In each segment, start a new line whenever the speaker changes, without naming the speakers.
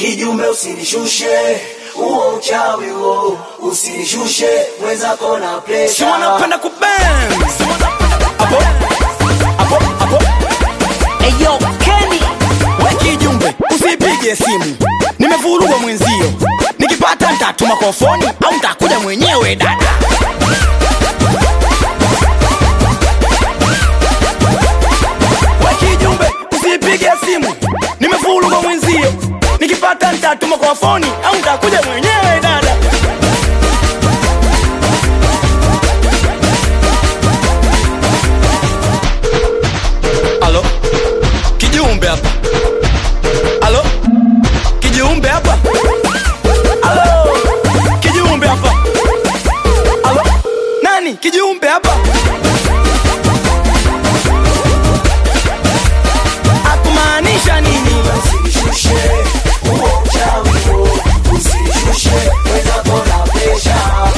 Kijumbe usinishushe, huo uchawi huo, usinishushe mwenzako na
si
presha.
wanapenda kubang apo apo apo eyo Kenny we kijumbe usipige simu nimevurugwa mwenzio nikipata ntatuma kwa foni au ntakuja mwenyewe dada we kijumbe usipige simu nimevurugwa mwenzio nikipata ntatuma kwa foni au ntakuja mwenyewe dada Alo, kijumbe hapa. Alo, kijumbe hapa. Alo, kijumbe hapa. Alo, nani kijumbe hapa? Akumaanisha nini?
Usinishushe, huo uchawi huo, usinishushe mwenzako na presha.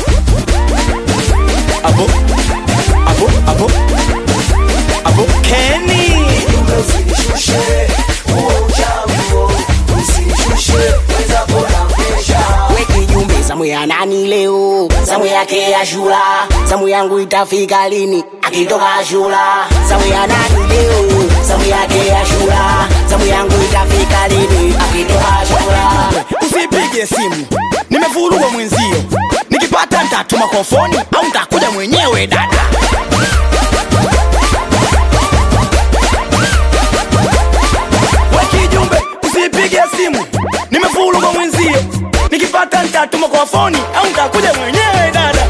Abo, abo, abo, abo, Kenny.
Kijumbe usinishushe, huo uchawi huo, usinishushe mwenzako na presha.
weki jumbe zamu ya nani leo zamu yake ya shula zamu yangu itafika lini akitoka shula zamu ya nani leo zamu yake ya shula zamu yangu itafika lini akitoka shula
usipige simu nimevurugwa mwenzio nikipata ntatuma kwa foni au ntakuja mwenyewe dada wekijumbe usipige simu nimevurugwa mwenzio nikipata ntatuma kwa foni au ntakuja mwenyewe dada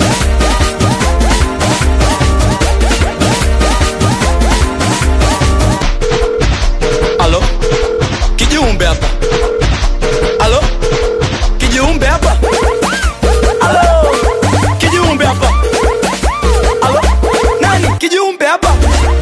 alo kijumbe hapa alo kijumbe hapa alo kijumbe hapa alo nani kijumbe hapa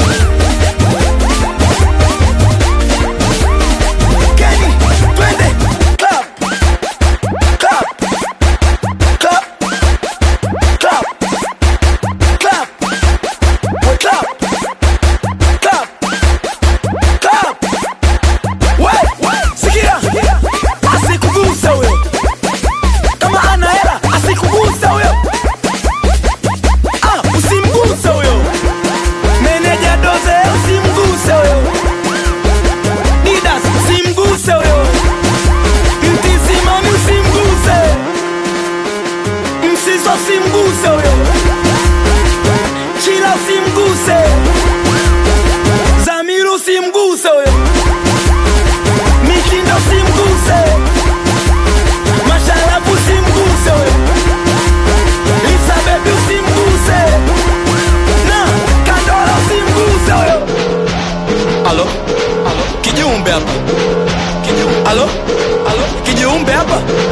Kenny, twende clap clap clap clap clap We clap clap clap we sikia asikuguse huyo kama ana hela asikuguse huyo ah, usimguse huyo meneja doze usimguse huyo didas usimguse huyo mtisimami usimguse msiso usimguse huyo chila usimguse zamiru usimguse huyo mitindo usimguse masharabu usimguse huyo Lisa baby usimguse na kandola usimguse huyo alo alo kijumbe hapa kijumbe alo alo kijumbe hapa